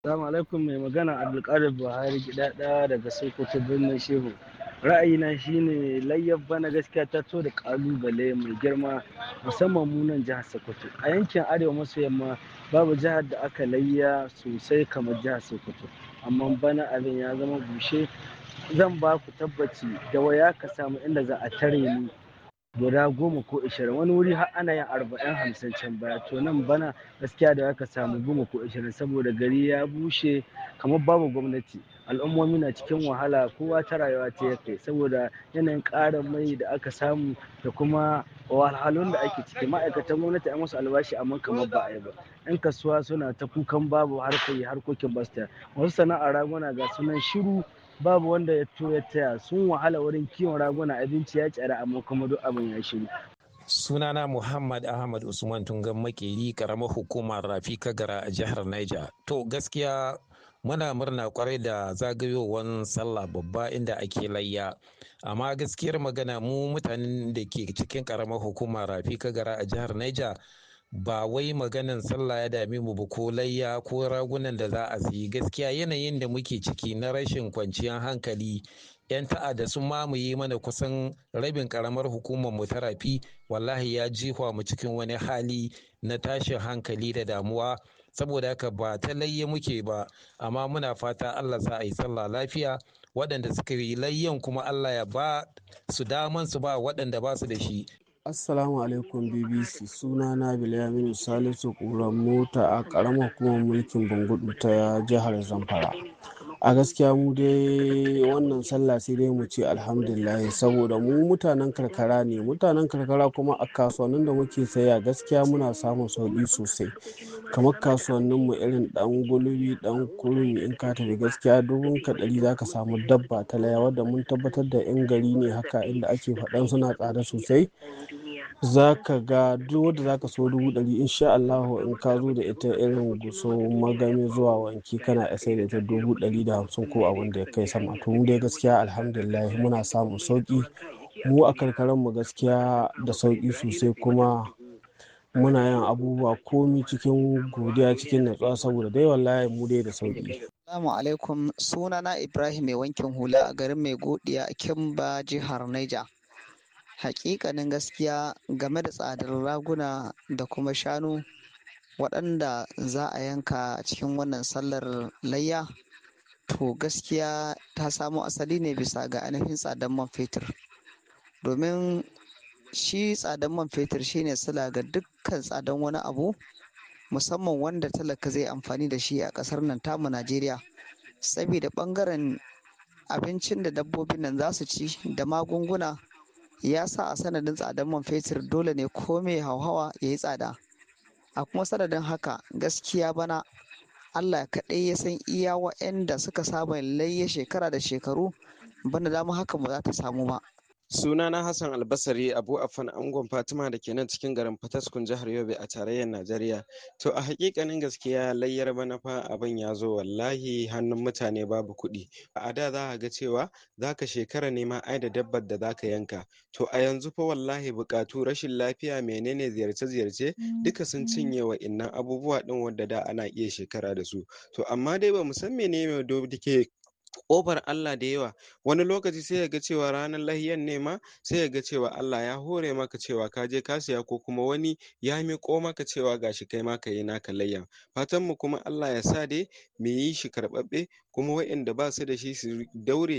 Assalamu alaikum mai magana Abdulkadir Buhari gidada daga Sokoto birnin Shehu. Ra'ayina shine layyar bana gaskiya ta to da kalubale mai girma musamman mu nan jihar Sokoto. A yankin Arewa maso yamma babu jihar da aka layya sosai kamar jihar Sokoto. Amma bana abin ya zama bushe zan ba ku tabbaci da waya ka samu inda za a tare ni guda goma ko ishirin wani wuri har ana yin arba'in hamsin can baya to nan bana gaskiya da aka samu goma ko ishirin saboda gari ya bushe kamar babu gwamnati al'ummomi na cikin wahala kowa ta rayuwa ta ya kai saboda yanayin ƙarin mai da aka samu da kuma wahalhalun da ake ciki ma'aikatan gwamnati an musu albashi amma kamar ba a yi ba yan kasuwa suna ta kukan babu harkoki harkokin basta wasu sana'ar raguna ga sunan shiru babu wanda ya to ya taya sun wahala wurin kiwon raguna abinci ya tsara amma kuma duk abin ya shiru sunana muhammad ahmad usman tungan makeri karamar hukumar rafi kagara a jihar niger to gaskiya muna murna kwarai da zagayowar sallah babba inda ake layya amma gaskiyar magana mu mutanen da ke cikin karamar hukumar rafi kagara a jihar niger ba wai maganan sallah ya dame mu ba ko layya ko ragunan da za a siyi gaskiya yanayin da muke ciki na rashin kwanciyar hankali yan ta'adda sun mamaye mana kusan rabin karamar hukumar mu ta rafi wallahi ya jihwa mu cikin wani hali na tashin hankali da damuwa saboda haka ba ta layya muke ba amma muna fata Allah sa a yi sallah lafiya waɗanda suka yi layyan kuma Allah ya ba su daman su ba waɗanda ba su da shi Assalamu alaikum BBC suna na Bilyaminu Salisu ƙuran mota a ƙaramar hukumar mulkin Bangudu ta jihar Zamfara. A gaskiya mu dai wannan sallah sai dai mu ce alhamdulillah saboda mu mutanen karkara ne mutanen karkara kuma a kasuwannin da muke saya gaskiya muna samun sauƙi sosai kamar kasuwannin mu irin dan gulbi dan kurmi in ka tafi gaskiya dubun ka ɗari zaka samu dabba ta laya wadda mun tabbatar da yan gari ne haka inda ake faɗan suna tsada sosai za ka ga duk wadda za ka so dubu ɗari insha Allah in ka zo da ita irin guso magami zuwa wanki kana iya sai da ita dubu ɗari da hamsin ko abin da ya kai sama to mu dai gaskiya alhamdulillah muna samun sauki mu a karkaran mu gaskiya da sauki sosai kuma muna yin abubuwa komi cikin godiya cikin natsuwa saboda dai wallahi mu dai da sauki Assalamu alaikum sunana Ibrahim mai wankin hula a garin mai godiya a Kimba jihar Niger. hakikanin gaskiya game da tsadar raguna da kuma shanu waɗanda za a yanka a cikin wannan sallar layya to gaskiya ta samo asali ne bisa ga ainihin tsadar man fetur domin shi tsadar man fetur shine sila ga dukkan tsadar wani abu musamman wanda talaka zai amfani da shi a ƙasar nan tamu najeriya saboda ɓangaren abincin da dabbobin nan za su ci da magunguna ya sa a sanadin tsadar man fetur dole ne ko mai hauhawa ya yi tsada a kuma sanadin haka gaskiya bana allah kaɗai ya san iya wa'anda suka saba layya shekara da shekaru bana dama haka ba za ta samu ba sunana hassan albasari abu afan angon fatima da ke nan cikin garin fataskun jihar yobe a tarayyar najeriya to a hakikanin gaskiya layyar bana fa abin ya zo wallahi hannun mutane babu kuɗi a da za ga cewa za ka shekara nema ai da dabbar da za ka yanka to a yanzu fa wallahi buƙatu rashin lafiya menene ziyarce-ziyarce duka sun cinye wa innan abubuwa ɗin wadda da ana iya shekara da su to amma dai ba mu san menene da ke ƙofar Allah da yawa wani lokaci sai ya ga cewa ranar lahiyan ne ma sai ya ga cewa Allah ya hore maka cewa ka je ka siya ko kuma wani ya miƙo maka cewa gashi kai ma ka yi naka layyan fatan mu kuma Allah ya sa dai mu yi shi karɓaɓɓe kuma waɗanda ba su da shi su daure